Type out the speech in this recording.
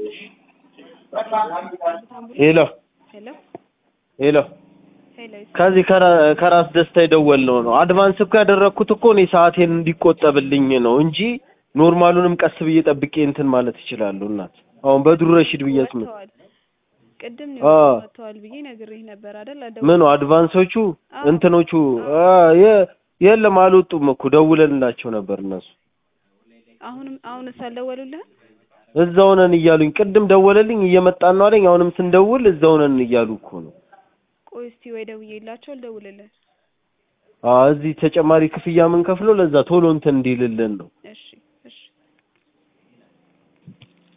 ሄሎ ሄሎ ሄሎ ሄሎ ከዚህ ከራ- ከራስ ደስታ የደወልነው ነው። አድቫንስ እኮ ያደረግኩት እኮ እኔ ሰዓቴን እንዲቆጠብልኝ ነው እንጂ ኖርማሉንም ቀስ ብዬ ጠብቄ እንትን ማለት እችላለሁ። እናት አሁን በድሩ ረሺድ ብዬ ስም ወጥተዋል። ቅድም አ ነው ወጥተዋል ብዬ ነግሬህ ነበር አይደል? ምኑ አድቫንሶቹ እንትኖቹ አ የ- የለም አልወጡም እኮ ደውለንላቸው ነበር እነሱ አሁንም አሁንስ አልደወሉልህም? እዛው ነን እያሉኝ ቅድም ደወለልኝ እየመጣን ነው አለኝ። አሁንም ስንደውል እዛው ነን እያሉ እኮ ነው። ቆይ እስቲ ወይ ደውዬላቸው ልደውልልህ። አ እዚህ ተጨማሪ ክፍያ ምን ከፍለው ለዛ ቶሎ እንትን እንዲልልን ነው። እሺ